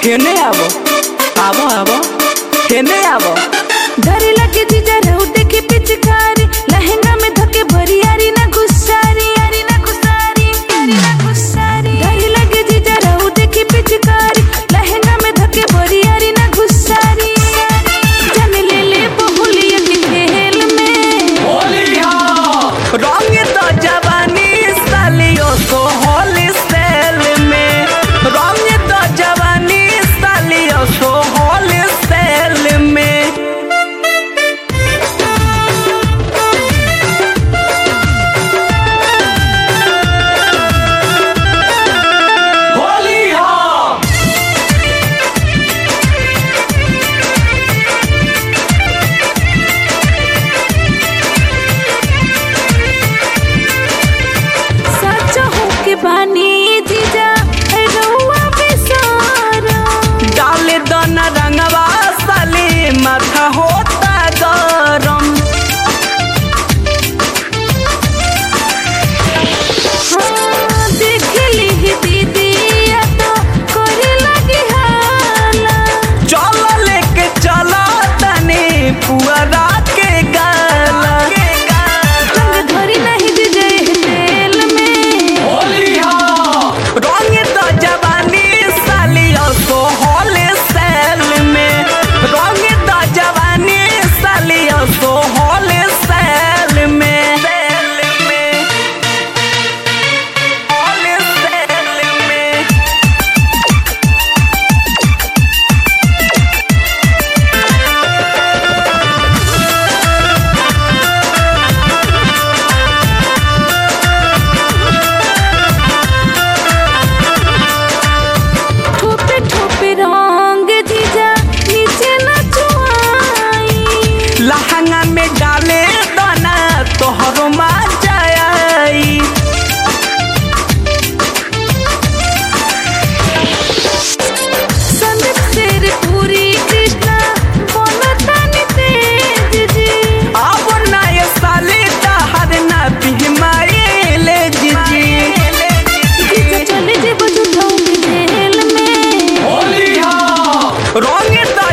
हेने आवो आवो आवो हेने आवो डर लगे जीजा रहू देखे पिचकारी लहंगा में धके भरी यारी ना गुस्सारी यारी ना गुस्सारी यारी ना गुस्सारी डर लगे जीजा रहू देखे पिचकारी लहंगा में धके भरी यारी ना गुस्सारी जन ले ले बहुलिया के खेल में रंग तो जवानी सालियो सो होली सेल में रंग तो जवानी सालियो सो होली सेल में सच हो के बानी जीजा रहुआ बेसारा डाले दोना रंगवा साली माथा होता गरम हाँ, देख ली दीदी या तो करे लगी हाला चलो लेके चलो तनी पुअरा के गाला रंग धरी नहीं दीजे तेल में रंग तो जवानी सालियो सो होली सेल में रंग तो जवानी सालियो सो होली सेल में सेल में होली सेल में ठोपे ठोपे रंग जीजा नीचे न चुआई लहंगा में डाले दाना तोहरो मजा आई संदीप शेर पूरी कृष्णा बोलता नी तेज जी अब नय साली तहर ना पिहमाए ले जीजी जीजा चले जे बजू ठोक जेल में रंग तो